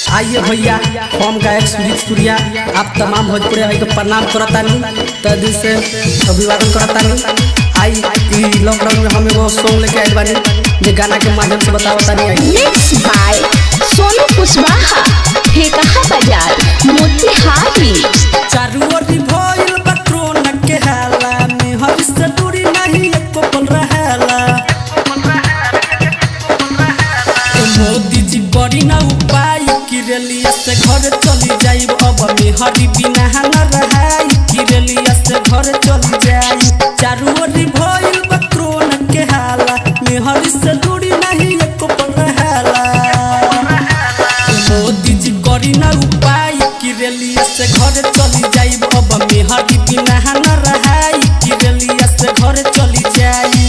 आइए भैया हम गायक सुजीत सूर्या आप तमाम भोजपुरी भाई को प्रणाम करतानी त दिल से अभिवादन करतानी आई ई लॉकडाउन में हम एगो सॉन्ग लेके आइल बानी जे गाना के माध्यम से बतावतानी आई मिक्स बाय सोनू कुशवाहा ठेकहा बाजार मोतिहारी चारू ओर भइल बा कोरोना के हाला में हर से दूरी नहीं एको पल रहेला ए मोदी जी बड़ी ना उपाय किरलिया से घर चली जाइब अब में हरी बिना न रहाई किरलिया से घर चली जाई चारू ओर भइल बा कोरोना के हाला में हर से दूरी नहीं एको पल रहेला मोदी जी करी ना उपाय कि रेलिया से घर चली जाइब अब मेहरी बिना न रहाई कि रेलिया से घर चली जाई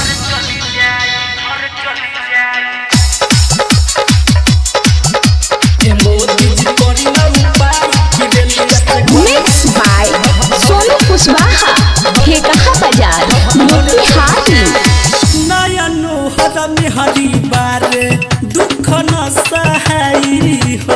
ए मोदी जी करी ना उपाय कि रेलिया से घर मिक्स बाय सोनू कुशवाहा ठेकहा बाजार मोतिहारी नयनो हर मेहरी बारे दुख न सहाई हो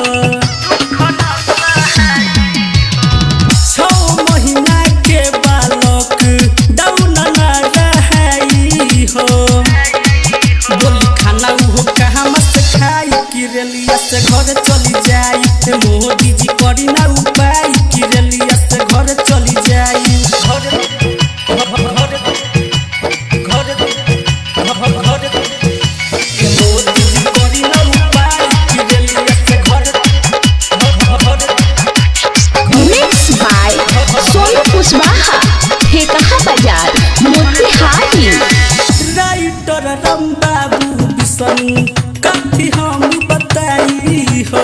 छौ महीना के बालक डाउन न रहाई हो बोली खाना उहो कहाँ मस्त खाई कि रेलिया से घर चली जाई ए मोदी जी करी ना उपाय कि रेलिया से घर चली जाई घर घर घर घर ए मोदी जी करी ना उपाय कि रेलिया से घर घर mix by Sonu Kushwaha Thekaha Bazar Motihari writer Ram बाबू बिसन काफी हम बताई हो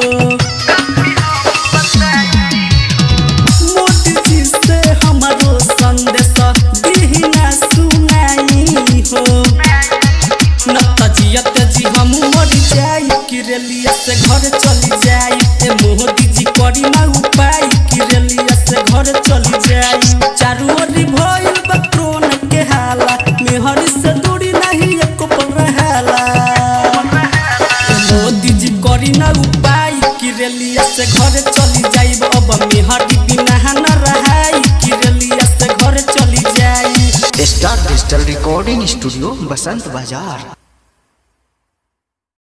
मोदी जी से हमारो संदेश दीना सुनाई हो न तजियत जी हम मर जाई कि रेलिया से घर चली जाई ए मोदी जी करी ना उपाय कि रेलिया से घर चली जाई चारू ओर भइल बा कोरोना के हाला मेहर से दूरी नहीं एको पल रहेला ए मोदी जी करी ना उपाय कि रेलिया से घर चली जाइब अब मेहर बिना न रहाई कि रेलिया से घर चली जाई star digital recording studio Basant बाजार